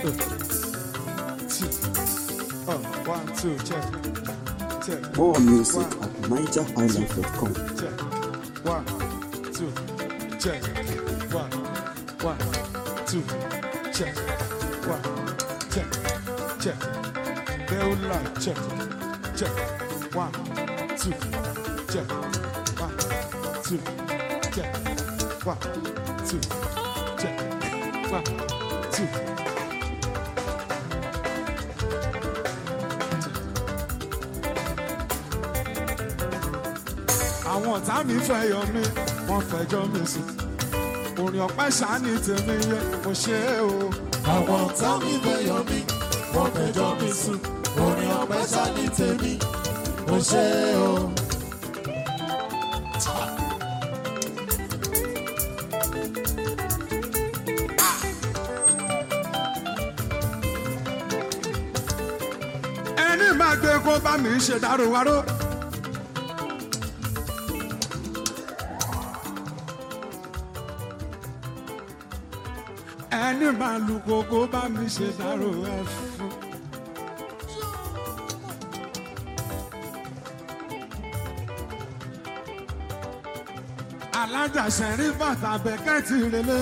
two. Oh, one, two, check. Check. More music at NigerHighlife.com. check. One, two, check. One, one, two, check. One, check, check. Bell light, check, check. One, two, check. One, two, check. One, two, check. One, two. àwọn ọ̀tá mi fẹ́ yọ mí wọ́n fẹjọ́ mi sùn orin ọ̀pẹ́ ṣáání tèmi yẹ mo ṣe é o. àwọn ọ̀tá mi fẹ́ yọ mí wọ́n fẹjọ́ mi sùn orin ọ̀pẹ ṣáni tèmi mo ṣe é o. ẹni máa gbé kó bá mi ṣe dárò wárò. ẹni máa lu kókó bá mi ṣe dárò ẹ fún. alájàṣẹ rí bàtà bẹ́kẹ́tì relé.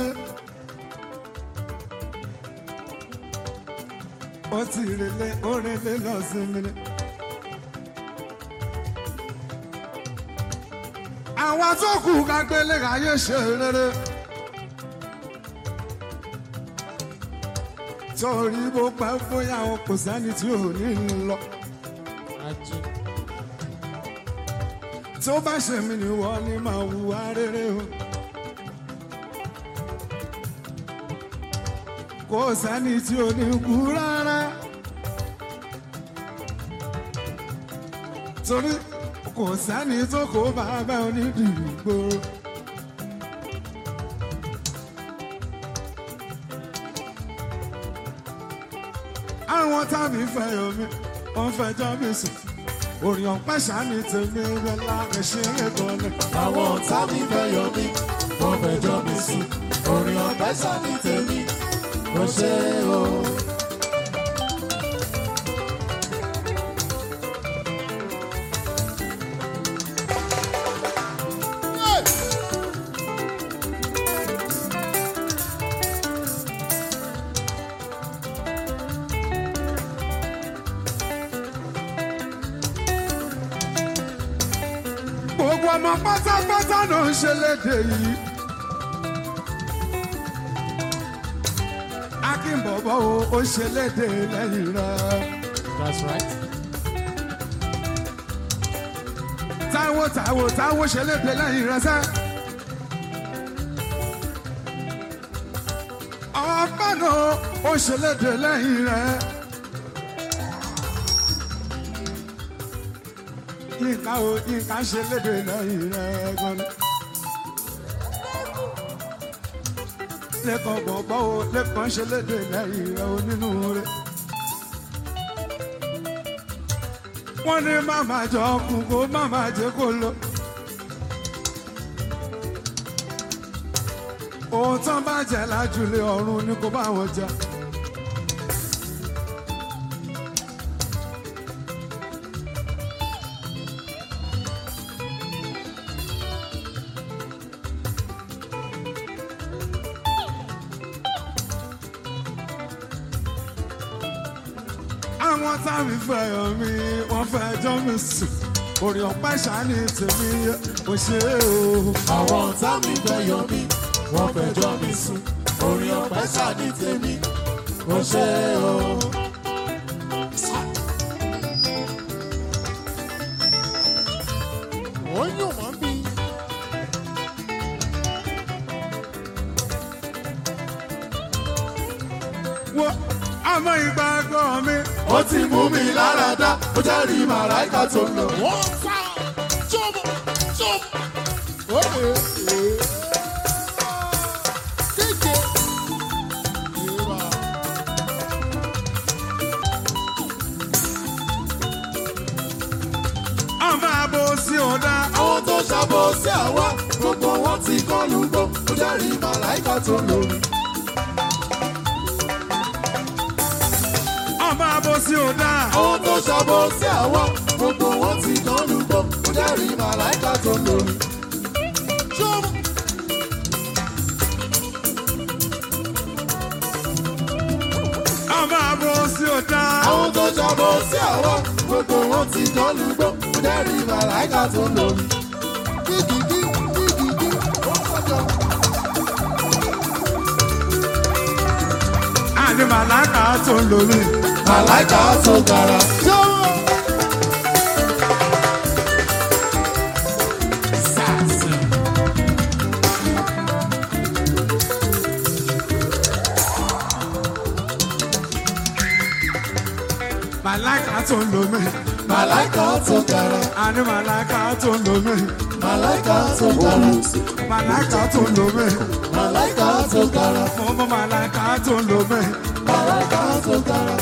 ó ti relé ó relé lọ sí mi ní. àwọn tó kù ká gbélé ayé ṣe rere. torí bó pẹ́ bóyá o kò sẹ́ni tí ò ní lọ. tó bá ṣe mí ni wọ́n ní máa hùwà rere o. kò sẹ́ni tí ò ní kú rárá. torí kò sẹ́ni tó kó bàbá onídìrí gbòòrò. àwọn tábì fẹ̀yọ̀ mi wọ́n fẹjọ́ mi sùn orin ọ̀pẹ́ ṣáni tèmi rẹ̀ láàrin ṣe é gan-an. àwọn ọ̀tá mi fẹ́ yọ mí wọ́n fẹjọ́ mi sùn orin ọ̀pẹ ṣáni tèmi mo ṣe é o. gbogbo ọmọ pátápátá ló ń ṣe léde yìí. akínbọ̀bọ̀ o ó ṣe léde lẹ́yìn rẹ̀. that's right. táwo táwo táwo ṣe léde lẹ́yìn rẹ̀ sẹ́. ọ̀pá náà ó ṣe léde lẹ́yìn rẹ̀. yínká o yínká ṣe léde lẹ́yìn rẹ̀ gan-an. lẹ́kọ̀ọ́ bọ̀bọ̀ o lẹ́kọ̀ọ́ ṣe léde lẹ́yìn rẹ̀ o nínú rẹ̀. wọ́n ní màmá jọ kù kó màmá jẹ́ kó lọ. òótọ́ bá jẹ́ lájúlé ọ̀run ni kò bá wọn jà. àwọn táwọn fẹ̀yọ̀ mi wọ́n fẹ́ jọ́ mi sùn orí ọ̀pá ṣáni tèmi ò ṣe é o. àwọn ọ̀tá mi fẹ́ yọ mí wọ́n fẹjọ́ mi sùn orin ọ̀pẹ ṣáni tèmi mo ṣe é o. ó yùn mọ́ bí. wo àmọ́ ìgbàgbọ́ mi ó ti mú mi lára dá ó jẹ́ rí màláìka tó ń lò. wọ́n fà jọ́bọ̀ jọ́bọ̀. ó lè é. kéje. ìwà. àmọ́ àbò sí ọ̀dà àwọn tó ṣàbọ̀ sí àwa gbogbo wọn ti kọlu gbó ó jẹ́ rí màláìka tó ń lò. sí ọ̀dà. àwọn tó ṣàbọ̀ sí àwa gbogbo wọn ti dán lùgbọ́ ó dẹ́rì màláìka tó lórí. ṣọ́ọ̀bù. ọmọ àbò sí ọ̀dà. àwọn tó ṣàbọ̀ sí àwa gbogbo wọn ti dán lùgbọ́ ó dẹ́rì màláìka tó lórí. kíkìkí kíkìkí ó kọjọ. àní màláìka tó ń lò mí. màláìka tó gara. ṣọ́ọ̀bù. màláìka tó ń lò mí. màláìka tó gara. àní màláìka tó ń lò mí. màláìka tó More gara. music. màláìka tó ń lò mí. màláìka tó gara. mo mọ màláìka tó ń lò mí. màláìka tó gara.